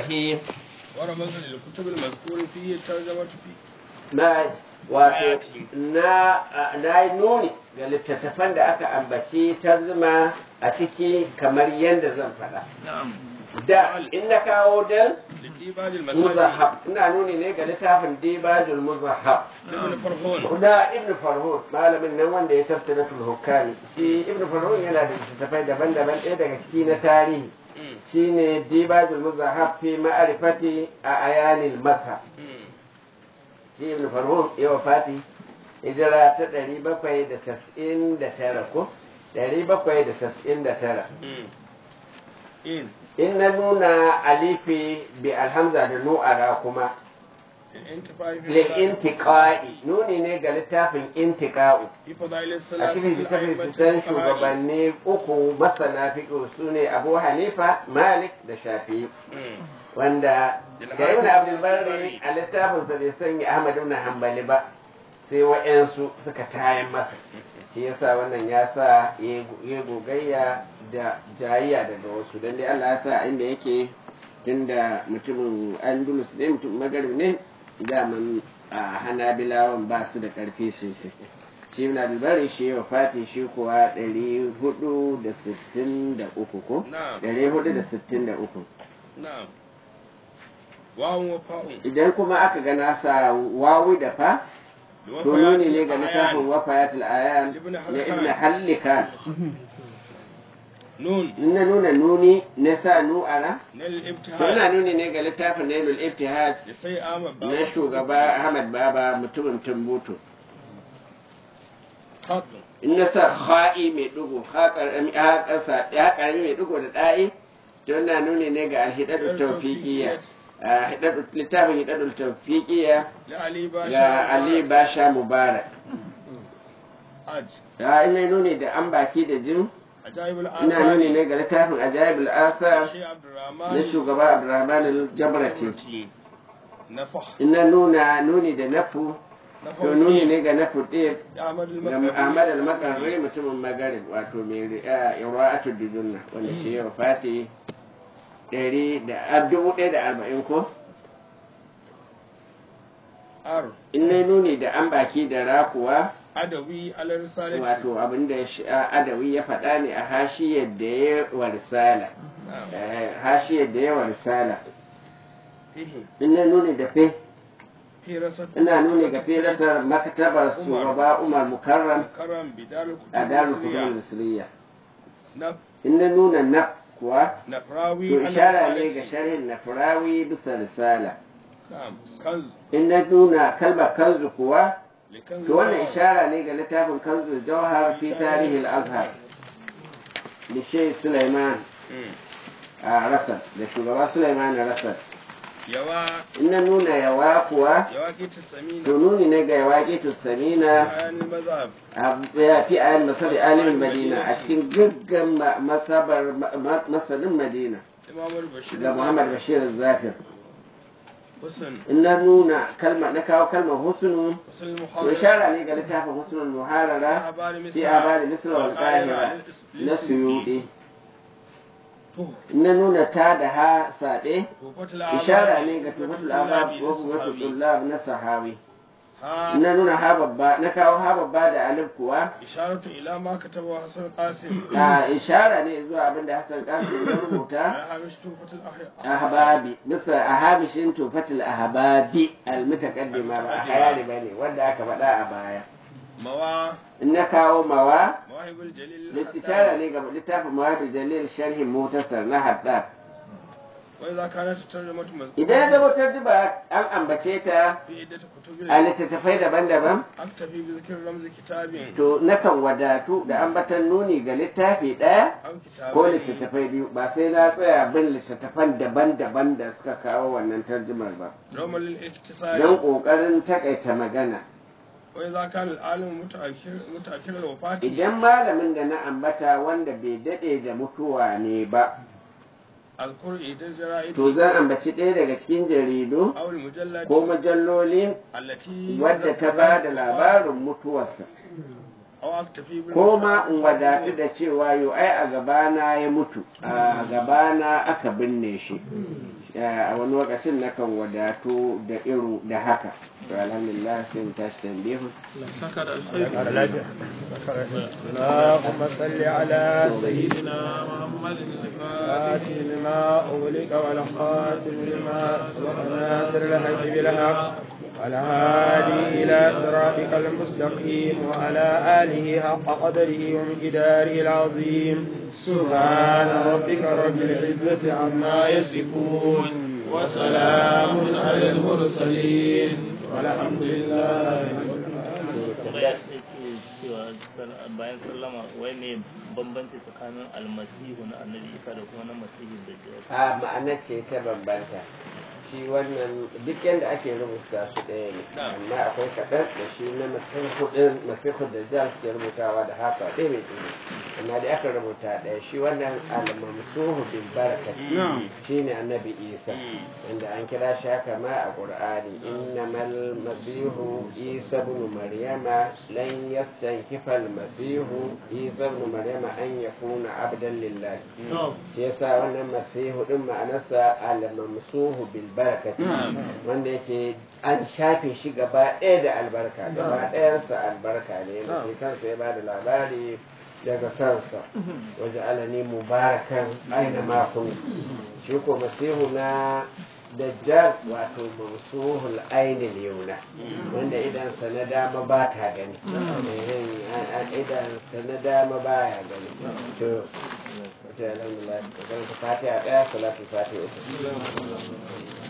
sahih ورمز للكتب المذكور فيه الترجمة فيه na wato na na yi nuni ga littattafan da aka ambaci tarzuma a ciki kamar yadda zan faɗa na'am da in na kawo dal لديباج المذهب muzahab ina nuni ne ga littafin dibajul muzahab ابن فرحون da ibn farhud malamin nan wanda ya tattara hukami shi ibn farhud yana da littattafai daban-daban ɗaya daga ciki na tarihi مم. shine dibajul muzahab fi ma'arifati a ayanil mazhab مم. shi ibn farhud ya wafati hijira ta ɗari bakwai da tas'in da tara ko ɗari bakwai da tas'in da tara مم. إن in na nuna alifi bi alhamza da nu'ara kuma الانتفاع في lil فضائل- intiqa'i nuni ne ga littafin intiqa'u في فضائل a الصلاة cikin في littafin الأئمة fitan الفقهاء. shugabanni uku masana fiqh su ne abu hanifa malik da shafi'i مم. wanda da ibn abdul barri a littafin sa bai sanya ahmad ibn hanbali ba sai wa'yansu suka tayan masa shi yasa wannan ya sa ya gogayya da jayayya daga wasu don dai Allah ya sa inda yake tunda mutumin andalus ne mutum magarib ne daman a hanabilawan ba su da karfi sosai shi ibn abdul barri shi ya fati shi kuwa 463 ko نعم 463 نعم واو وفاء idan kuma aka ga nasa wawi da fa to nuni ne ga littafin wafayatul ayan Ibn na Halkan. ibn hallikan نون in na nuna nuni na sa nu'ara نل to ina الابتهاج nuni ne ga littafin nailul iftihaj لسي آمن na بابا shugaba ahmad baba mutumin tumbutu خط in na sa ha'i mai dugu ha karami ha kasa ya karami mai dugu da da'i to ina nuni ne ga alhidatu tawfiqiyya Ah, hidatu littafin hidatu tawfiqiyya لعلي باشا ga ali basha mubarak أج ya ina nuni da an baki da jin عجائب ina nuni الآثار ne ga littafin ajayibul asar شيخ عبد na الرحمن shugaba abdurrahman al-jabrati نفح ina nuna nuni da nafu نفح to nuni ne ga nafu ɗaya أحمد ga المكي ahmad al-makarri mutumin magarib wato mai ira'atu dujunna wanda shi ya fati ɗari da a dubu ɗaya da arba'in ko أر ina nuni da an baki da rakuwa عدوي على رسالة wato abinda shi- a- adawi ya faɗa ne a hashiyar da ya wa risala نعم Eh, hashiyar da ya wa risala فيه ina nuni da fe في رسالة ina nuni ga filasar maktabar shugaba umar mukarram كرم بدار الكتب a darul المصرية. kudin misriya نف in na nuna na kuwa to نفراوي على ishara ne رسالة. ga sharhin na furawi bisa risala نعم كنز in na nuna kalmar kanzu kuwa لكنز to wannan الجوهر. ishara ne ga littafin kanzu jawhar fi tarihi al-azhar da shehu Sulaiman مم. a rasar da shugaba Sulaiman a rasar يوا in na nuna yawa kuwa يواكيت السمينة to nuni ne ga yawaƙi samina عن المذهب ya fi ayan masar alimin madina a cikin gaggan ma- masabar ma- masanin madina إمام البشير da muhammad bashir zafir حسن in na nuna kalma na kawo kalmar husnu حسن to المحاضرة ishara ne ga littafin husnul muharara أخبار fi abari misra wal qahira na suyudi in na nuna ta da ha saɗe ishara ne ga tufatul abab ko tufatul tullab na sahawi ها in na nuna ha babba na kawo ha babba da alif kuwa إشارة إلى ما كتبه حسن القاسم a ishara ne zuwa abin da Hassan Qasim ya rubuta على هامش توفة الأحياء ahbabi bisa a habishin tufatul ahbabi almutaqaddima ba a hayali bane wanda aka faɗa a baya موا in na kawo mawa مواهب الجليل littara ne ga littafin mawadu jalil sharhin mutasar na haddad وإذا كانت الترجمة مذكورة idan ya zama tarjuba an ambace ta في عدة كتب a littattafai daban-daban أكتفي بذكر رمز كتاب to nakan wadatu da ambatan nuni ga littafi ɗaya أو كتاب ko littattafai biyu ba sai na tsaya bin littattafan daban-daban da suka kawo wannan tarjumar ba روما don للاختصار ƙoƙarin takaita magana وإذا كان العالم متأخر متأخر الوفاة idan malamin da na ambata wanda bai daɗe da mutuwa ne ba أذكر إحدى الجرائد to zan ambaci ɗaya daga cikin jaridu أو المجلد ko mujalloli التي wadda ta ba da labarin mutuwarsa أو أكتفي ko ma in wadatu da cewa yo ai a gabana ya mutu a gabana aka binne shi a wani lokacin na kan wadatu da iru da haka to alhamdulillah sai mu tashi tambihu saka da alkhairi اللهم صل على سيدنا سيدنا محمد الفاتح فاتح لما أغلق والخاتم لما سبق ناصر الحق بالحق والهادي إلى صراطك المستقيم وعلى آله حق قدره ومقداره العظيم سبحان ربك رب العزة عما يصفون وسلام على المرسلين والحمد لله رب العالمين cewa bayan sallama wai me bambanci tsakanin almasihu na annabi isa da kuma na masihu da a ma'anar ce ta bambanta shi wannan duk yadda ake rubuta su ɗaya ne amma akwai kaɗan da shi na masihudin masihud da jal ke rubutawa da haka ɗaya mai tsini amma da aka rubuta ɗaya shi wannan almamsuhu bil barakat shi ne annabi isa wanda an kira shi haka ma a qur'ani innamal masihu isa ibn maryama lan yastankifa al masihu isa ibn maryama an yakuna abdan lillahi shi yasa wannan masihu din ma'anarsa al-mamsuhu bil barakati wanda yake an shafe shi gaba ɗaya da albarka gaba ɗayansa albarka ne yadda kansa ya bada labari daga kansa waje alani mubarakan aina ma kun shi ko masihu na dajjal wato mamsuhul ainil yuna wanda idan sa na dama ba ta gani idan sa na dama ba ya gani to ta alhamdulillah ka karanta fatiha daya salatu fatiha uku